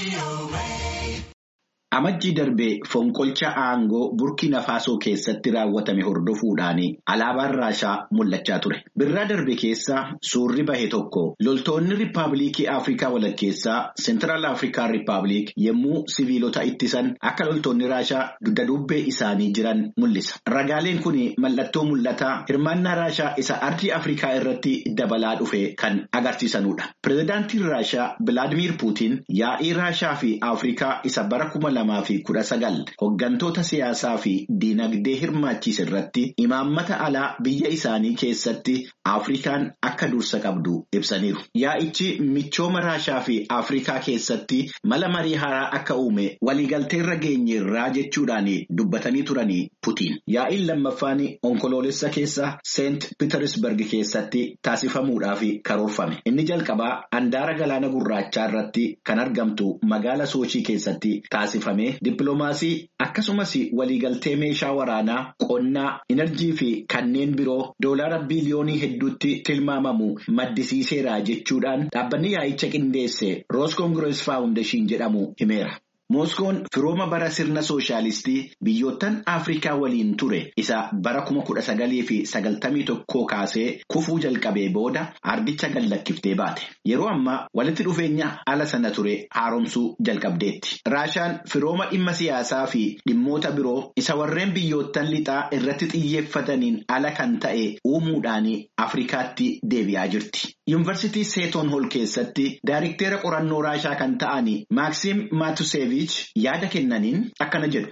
Amajjii darbee fonqolcha aangoo Burkina Faasoo keessatti raawwatame hordofuudhaan alaabaan Raashaa mul'achaa ture. Birraa darbe keessa suurri bahe tokko loltoonni Riippaabilikii Afrikaa walakkeessaa Seentiraal Afrikaan Riippaabilik yommuu siviilota ittisan akka loltoonni Raashaa dugda duubbee isaanii jiran mul'isa. Ragaaleen kun mallattoo mul'ataa hirmaannaa Raashaa isa ardii Afrikaa irratti dabalaa dhufe kan agarsiisanudha. Pireezidaantiin Raashaa Bilaadimiir Puutiin yaa'ii Raashaa fi Afrikaa isa bara kuma lamaa fi kudha sagal hoggantoota siyaasaa fi diinagdee hirmaachise irratti imaammata alaa biyya isaanii keessatti Afrikaan akka dursa qabdu ibsaniiru. Yaa'ichi michooma Raashaa fi Afrikaa keessatti mala marii haaraa akka uume waliigalteerra geenyeerraa jechuudhaan dubbatanii turanii Putiin. Yaa'iin lammaffaan onkoloolessa keessa Seent Pitersberg keessatti taasifamuudhaaf karoorfame. Inni jalqabaa handaara galaana gurraachaa irratti kan argamtu magaala Soochii keessatti taasifame. Dippiloomaasii akkasumas waliigaltee meeshaa waraanaa qonnaa enerjii fi kanneen biroo doolaara biliyoonii hedduutti tilmaamamu maddisiiseera jechuudhaan dhaabbanni yaa'icha qindeesse roos koongirees faawundeeshin jedhamu himeera. Mooskoon firooma bara sirna sooshaalistii biyyoottan Afrikaa waliin ture isa bara kuma kudha sagalii fi sagaltamii tokkoo kaasee kufuu jalqabee booda ardicha gallakkiftee baate. Yeroo ammaa walitti dhufeenya ala sana ture haaromsuu jalqabdeetti. Raashaan firooma dhimma siyaasaa fi dhimmoota biroo isa warreen biyyoottan lixaa irratti xiyyeeffataniin ala kan ta'e uumuudhaan Afrikaatti deebi'aa jirti. Yuunivarsiitii Seeton Hol keessatti daayirikteera qorannoo Raashaa kan ta'an Maaksiim Maatusevich yaada kennaniin akkana jedhu.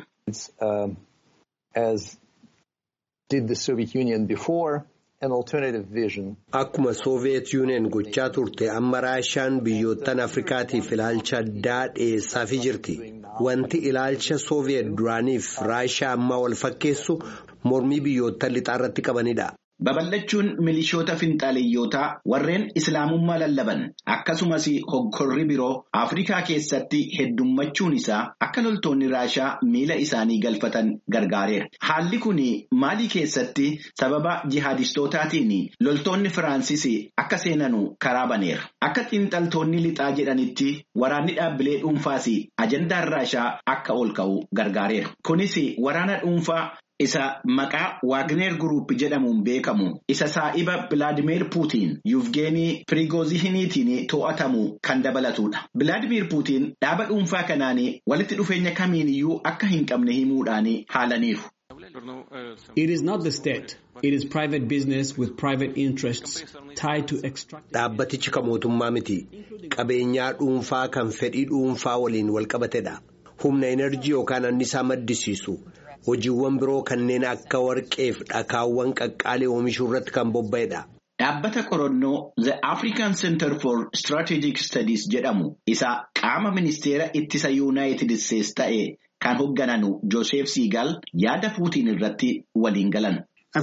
Akkuma Sooviyeet Yuuniyeen gochaa turte amma Raashaan biyyoottan Afrikaatiif ilaalcha addaa dhiyeessaafii jirti. Wanti ilaalcha Sooviyeet duraaniif Raashaa ammaa wal fakkeessu mormii biyyoottan lixaa irratti qabanidha. Babal'achuun milishoota finxaaleyyootaa warreen islaamummaa lallaban akkasumas hoggorri biroo Afrikaa keessatti heddummachuun isaa akka loltoonni Raashaa miila isaanii galfatan gargaareera. Haalli kun Maalii keessatti sababa jihaadistootaatiin loltoonni Firaansis akka seenanu karaa baneera. Akka xiinxaltoonni lixaa jedhanitti waraanni dhaabbilee dhuunfaas ajandaan Raashaa akka ol ka'u gargaareera. Kunis waraana dhuunfaa. Isa maqaa Waagneer Guruup jedhamuun beekamu isa saa'iba Bilaadimeer Puutiin Yuvgeenii Pirigoozihiniitiin to'atamu kan dabalatudha. Bilaadimeer Puutiin dhaaba dhuunfaa kanaan walitti dhufeenya kamiiniyyuu akka hin qabne himuudhaan haalaniiru. It is not the state. It is private business with private interests tied to extract. Dhaabbatichi kan mootummaa miti. Qabeenyaa dhuunfaa kan fedhii dhuunfaa waliin wal qabatedha. Humna enerjii yookaan annisaa maddisiisu. hojiiwwan biroo kanneen akka warqeef dhakaawwan qaqqaalee oomishuu irratti kan bobba'edha. Dhaabbata qorannoo The African Center for Strategic Studies jedhamu isa qaama ministeera ittisa Yuunaayitid Isteets ta'e kan hoggananu Joseph Seagal yaada Puutiin irratti waliin galan.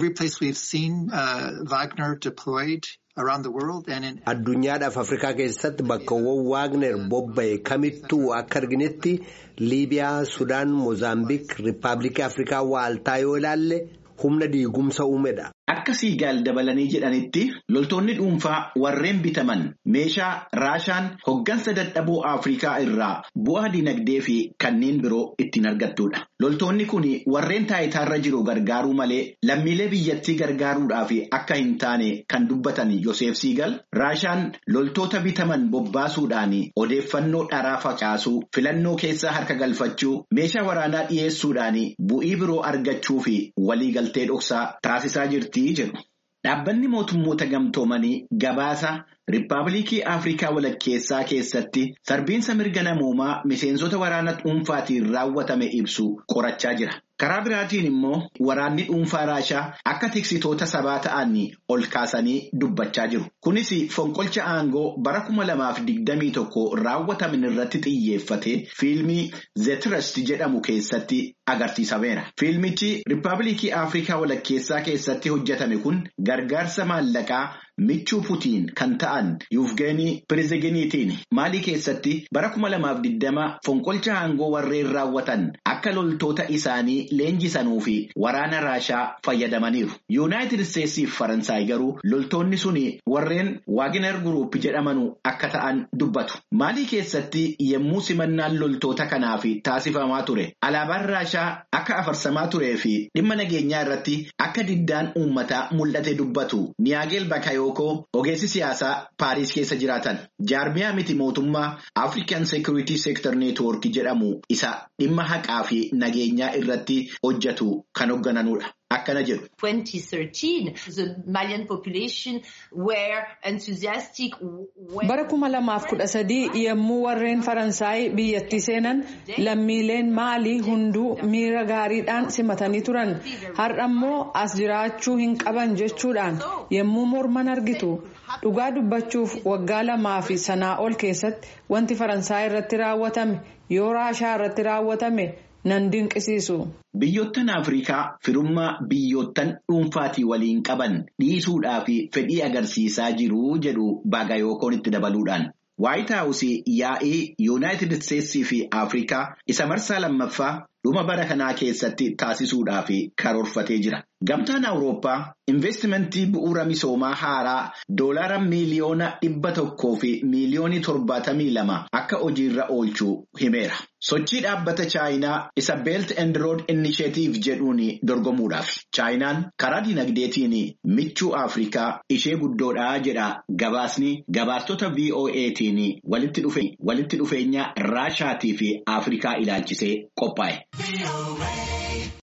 Addunyaadhaaf Afrikaa keessatti bakkawwan Waagner bobba'e kamittuu akka arginetti Liibiyaa, Sudaan, Moozaambiik, Riippaabilikii Afrikaa waaltaa yoo ilaalle humna diigumsa uumedha. Akka siigaal dabalanii jedhanitti loltoonni dhuunfaa warreen bitaman meeshaa raashaan hoggansa dadhaboo Afrikaa irraa bu'aa dinagdee fi kanneen biroo ittiin argattudha. Loltoonni kun warreen taayitaarra jiru gargaaruu malee lammiilee biyyattii gargaaruudhaaf akka hin taane kan dubbatan Yoseef Siigal raashaan loltoota bitaman bobbaasuudhaan odeeffannoo dharaa facaasuu filannoo keessaa harka galfachuu meeshaa waraanaa dhiyeessuudhaan bu'ii biroo argachuu fi waliigaltee dhoksaa taasisaa jirti. Dhaabbanni mootummoota gamtoomanii gabaasa Riippaabilikii Afrikaa walakkeessaa keessatti sarbiinsa mirga namoomaa miseensota waraana dhuunfaatiin raawwatame ibsu qorachaa jira. Karaa biraatiin immoo waraanni dhuunfaa Raashaa akka tiksitoota sabaa ta'an ol kaasanii dubbachaa jiru. Kunis fonqolcha aangoo bara kuma lamaaf digdamii tokko raawwataman irratti xiyyeeffate fiilmii The Trust jedhamu keessatti agarsiisameera. Fiilmichi Riippaabilikii Afrikaa walakkeessaa keessatti hojjetame kun gargaarsa maallaqaa michuu Putiin kan ta'an Yuufgeenii Piriiziginiitiin maalii keessatti bara kuma lamaaf digdama fonqolcha aangoo warreen raawwatan akka loltoota isaanii leenjisanii fi waraana Raashaa fayyadamaniiru. Yuunaayitid Isteetsii fi Faransaay garuu loltoonni suni warreen Waagner Group jedhamanu akka ta'an dubbatu. Maalii keessatti yemmuu simannaan loltoota kanaaf taasifamaa ture alaabaan raashaa akka afarsamaa turee fi dhimma nageenyaa irratti akka diddaan uummataa mul'ate dubbatu niyaageel bakayookoo ogeessi siyaasaa paariis keessa jiraatan jaarmiyaa miti mootummaa african security sector network jedhamu isa dhimma haqaa fi nageenyaa irratti hojjetu kan hooggananudha. Akkana jedhu. 2013 the Malian population were enthusiastic. Bara kuma lamaaf kudha sadii yommuu warreen Faransaay biyyattii seenan lammiileen maalii hunduu miira gaariidhaan simatanii turan. Har'a immoo as jiraachuu hin qaban jechuudhaan yommuu morman argitu. Dhugaa dubbachuuf waggaa lamaa fi sanaa ol keessatti wanti Faransaay irratti raawwatame yoo Raashaa irratti raawwatame. nan dinqisiisu. Biyyoottan Afrikaa firummaa biyyoottan dhuunfaatii waliin qaban dhiisuudhaa fi fedhii agarsiisaa jiru jedhu Baagayookoon itti dabaluudhaan. Waayit Haawusii yaa'ii Yuunaayitid Isteetsii fi Afrikaa isa marsaa lammaffaa dhuma bara kanaa keessatti taasisuudhaaf karoorfatee jira. Gamtaan Awurooppaa investimentii bu'uura misoomaa haaraa doolaara miiliyoona dhibba tokkoo fi miiliyoonii torbaatamii lama akka hojiirra oolchuu himeera. Sochii dhaabbata Chaayinaa isa Belt and Road Initiative jedhuun dorgomuudhaaf. Chaayinaan karaa dinagdeetiin michuu Afrikaa ishee guddoodhaa jedha gabaasni gabaastota VOA'tiin walitti dhufeenya Raashaatii fi Afrikaa ilaalchisee qophaa'e.